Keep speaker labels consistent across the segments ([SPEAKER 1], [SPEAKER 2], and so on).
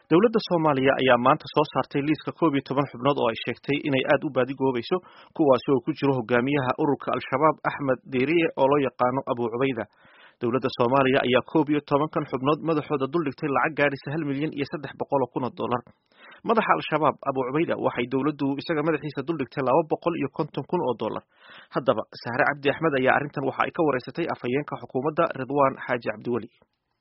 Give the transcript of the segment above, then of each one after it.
[SPEAKER 1] dowladda soomaaliya ayaa maanta soo saartay liiska koob iyo toban xubnood oo ay sheegtay inay aad u baadigoobayso kuwaasi oo ku jiro hogaamiyaha ururka al-shabaab axmed deeriye oo loo yaqaano abu cubayda dowladda soomaaliya ayaa koob iyo tobankan xubnood madaxooda duldhigtay lacag gaadhisa hal milyan iyo saddex boqol oo kun oo dollar madaxa al-shabaab abu cubayda waxay dowladdu isaga madaxiisa duldhigtay laba boqol iyo konton kun oo dollar haddaba sahre cabdi axmed ayaa arrintan waxa ay ka wareysatay afhayeenka xukuumadda ridwaan xaaji cabdiweli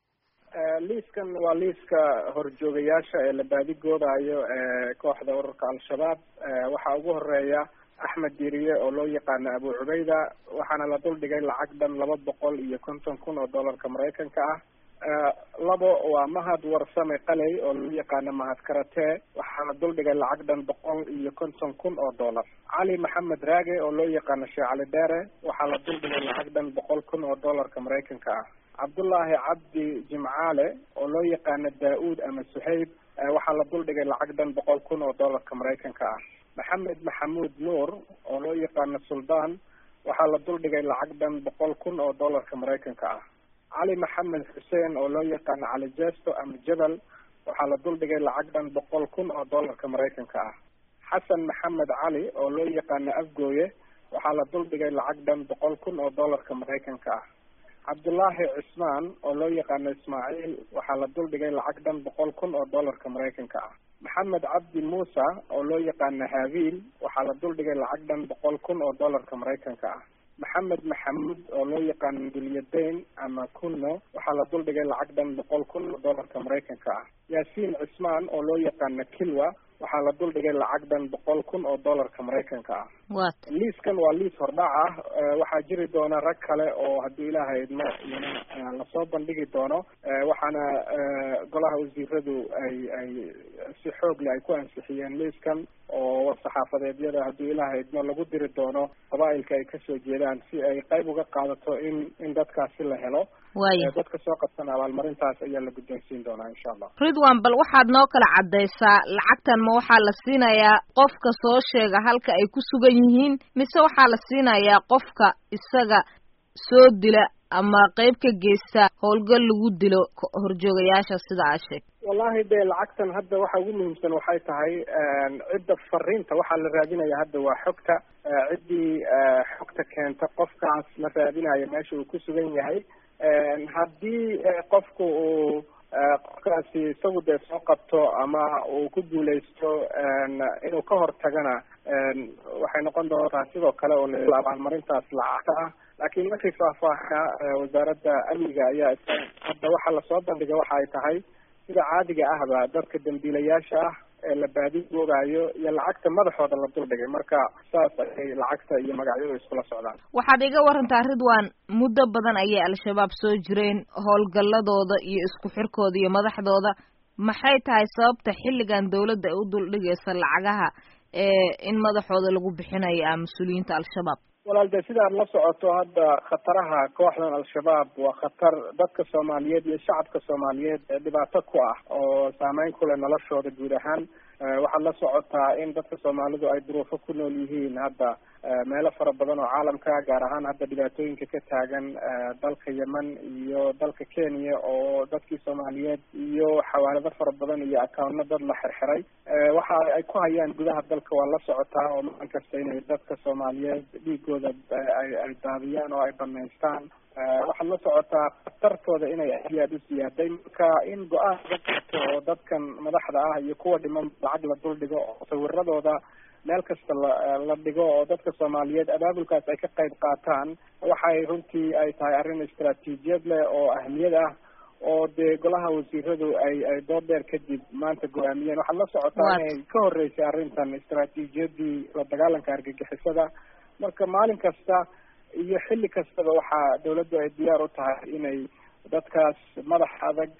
[SPEAKER 2] liiskan waa liiska horjoogayaasha ee la baadigoobayo ee kooxda ururka al-shabaab waxaa ugu horeeya axmed diriye oo loo yaqaano abu cubayda waxaana la duldhigay lacag dhan laba boqol iyo konton kun oo dollarka maraykanka ah labo waa mahad warsame qaley oo loo yaqaano mahad karate waxaana duldhigay lacag dhan boqol iyo konton kun oo dollar cali maxamed raage oo loo yaqaano sheekh cali dheere waxaa la duldhigay lacag dhan boqol kun oo dollarka maraykanka ah cabdullaahi cabdi jimcaale oo loo yaqaano daa-uud ama suhayb waxaa la duldhigay lacag dhan boqol kun oo dollarka maraykanka ah maxamed maxamuud nuur oo loo yaqaano suldaan waxaa la duldhigay lacag dhan boqol kun oo dollarka maraykanka ah cali maxamed xuseen oo loo yaqaano cali jesto ama jabal waxaa la duldhigay lacag dhan boqol kun oo dollarka maraykanka ah xasan maxamed cali oo loo yaqaano afgooye waxaa la duldhigay lacag dhan boqol kun oo dollarka maraykanka ah cabdullaahi cismaan oo loo yaqaano ismaaciil waxaa la duldhigay lacag dhan boqol kun oo dollarka maraykanka ah maxamed cabdi muusa oo loo yaqaano habiil waxaa la duldhigay lacag dhan boqol kun oo dollarka maraykanka ah maxamed maxamuud oo loo yaqaano dulyadayn ama kunno waxaa la duldhigay lacag dhan boqol kun oo dollarka maraykanka ah yaasiin cismaan oo loo yaqaano kilwa waxaa la duldhigay lacag dhan boqol kun oo dollarka maraykanka ah liiskan waa liis hordhac ah waxaa jiri doona rag kale oo haddii ilaahay idmo iyana lasoo bandhigi doono waxaana golaha wasiiradu ay ay si xoog leh ay ku ansixiyeen liiskan oo war-saxaafadeedyada haddii ilaahay idmo lagu diri doono qabaa-ilka ay kasoo jeedaan si ay qayb uga qaadato in in dadkaasi la helo
[SPEAKER 3] waya
[SPEAKER 2] dadka soo qabsan abaalmarintaas ayaa la guddoonsiin doonaa insha allah
[SPEAKER 3] ridwan bal waxaad noo kala caddaysaa lacagtan ma waxaa la siinayaa qofka soo sheega halka ay ku sugan yihiin mise waxaa la siinayaa qofka isaga soo dila ama qayb ka geysta howlgal lagu dilo horjoogayaasha sida aad sheegtay
[SPEAKER 2] wallahi dee lacagtan hadda waxa ugu muhiimsan waxay tahay cidda fariinta waxaa la raadinaya hadda waa xogta ciddii xogta keenta qofkaas la raadinayo meesha uu ku sugan yahay haddii qofku uu qofkaasi isagu dee soo qabto ama uu ku guuleysto inuu ka hortagana waxay noqon doontaa sidoo kale oo la abaalmarintaas lacagta ah laakiin markii faahfaahina wasaaradda amniga ayaa hadda waxaa lasoo bandhiga waxa ay tahay sida caadiga ahba dadka dambiilayaasha ah ee la baadigoobayo iyo lacagta madaxooda la duldhigay marka saas ayay lacagta iyo magacyadu iskula socdaan
[SPEAKER 3] waxaad iga warantaa ridwan muddo badan ayay al-shabaab soo jireen howlgalladooda iyo isku xirkooda iyo madaxdooda maxay tahay sababta xilligan dawladda ay u duldhigaysa lacagaha ee in madaxooda lagu bixinayo ah mas-uuliyiinta al-shabaab
[SPEAKER 2] walaal dee sidaad la socoto hadda khataraha kooxdan al-shabaab waa khatar dadka soomaaliyeed iyo shacabka soomaaliyeed dhibaato ku ah oo saameyn ku leh noloshooda guud ahaan waxaad la socotaa in dadka soomaalidu ay duruufo ku nool yihiin hadda meelo fara badan oo caalamka gaar ahaan hadda dhibaatooyinka ka taagan dalka yemen iyo dalka kenya oo dadkii soomaaliyeed iyo xawaalado fara badan iyo accounno dad la xirxiray waxa ay ku hayaan gudaha dalka waa la socotaa oo maalin kasta inay dadka soomaaliyeed dhiigooda ay ay daadiyaan oo ay banaystaan waxaad la socotaa khatartooda inay aad iyo aada u siyaaday marka in go-aan laga qaato oo dadkan madaxda ah iyo kuwa dhiman lacag la duldhigo oo sawiradooda meel kasta la la dhigo oo dadka soomaaliyeed abaabulkaas ay ka qayb qaataan waxay runtii ay tahay arrin istaraatiijiyad leh oo ahmiyad ah oo dee golaha wasiiradu ay ay dood dheer kadib maanta go-aamiyeen waxaad la socotaa inay ka horeysay arrintan istaraatiijiyadii la dagaalanka argagixisada marka maalin kasta iyo xilli kastaba waxaa dawladdu ay diyaar u tahay inay dadkaas madax adag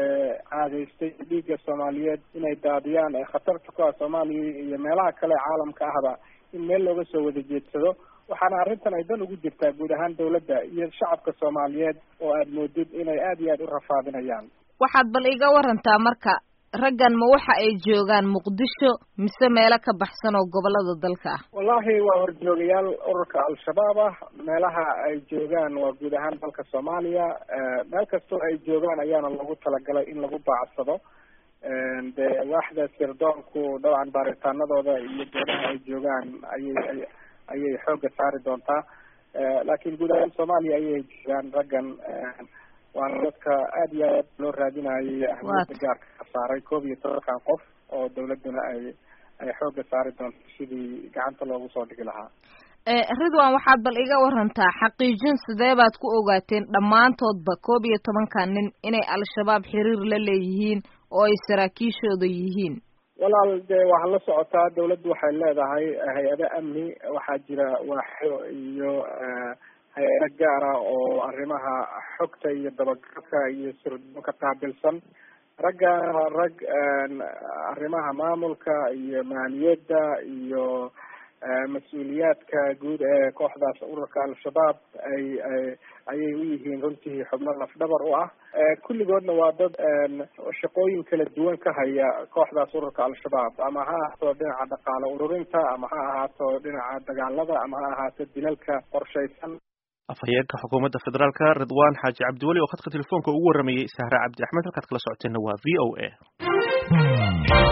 [SPEAKER 2] caadaystay dhiigga soomaaliyeed inay daadiyaan ee khatarta ku ah soomaaliya iyo meelaha kale caalamka ahba in meel looga soo wada jeedsado waxaana arrintan ay dan ugu jirtaa guud ahaan dawladda iyo shacabka soomaaliyeed oo aada moodid inay aada iyo aada u rafaadinayaan
[SPEAKER 3] waxaad bal iga warantaa marka raggan ma waxa ay joogaan muqdisho mise meelo ka baxsan oo gobolada dalka ah
[SPEAKER 2] wallahi waa horjoogayaal ururka al-shabaab ah meelaha ay joogaan waa guud ahaan dalka soomaaliya meel kastoo ay joogaan ayaana lagu talagalay in lagu baacsado dee waaxda sirdoonku dabcan baaritaanadooda iyo goobaha ay joogaan ayay ayay xoogga saari doontaa laakiin guud ahaan soomaaliya ayay joogaan raggan waana dadka aada iyo aad loo raadinayay ahmiyadda gaarka ka saaray koob iyo tobankan qof oo dawladduna ay ay xoogga saari doonto sidii gacanta loogu soo dhigi lahaa
[SPEAKER 3] ridwan waxaad bal iga warantaa xaqiijin sidee baad ku ogaateen dhammaantoodba koob iyo tobankan nin inay al-shabaab xiriir la leeyihiin oo ay saraakiishooda yihiin
[SPEAKER 2] walaal dee waxaa la socotaa dawladdu waxay leedahay hay-ado amni waxaa jira waaxyo iyo hay-ado gaara oo arrimaha xogta iyo dabagalka iyo sirdoonka qaabilsan raggaana rag arrimaha maamulka iyo maaliyadda iyo mas-uuliyaadka guud ee kooxdaas ururka al-shabaab ay ayay u yihiin runtii xubno lafdhabar u ah kulligoodna waa dad shaqooyin kala duwan ka haya kooxdaas ururka al-shabaab ama ha ahaato dhinaca dhaqaale ururinta ama ha ahaato dhinaca dagaalada ama ha ahaato dilalka qorshaysan
[SPEAKER 1] afhayeenka xukuumadda federaalka ridwan xaaji cabdiweli oo khadka telefoonka ugu waramayay sahra cabdi axmed halkaad kala socoteenna waa v o a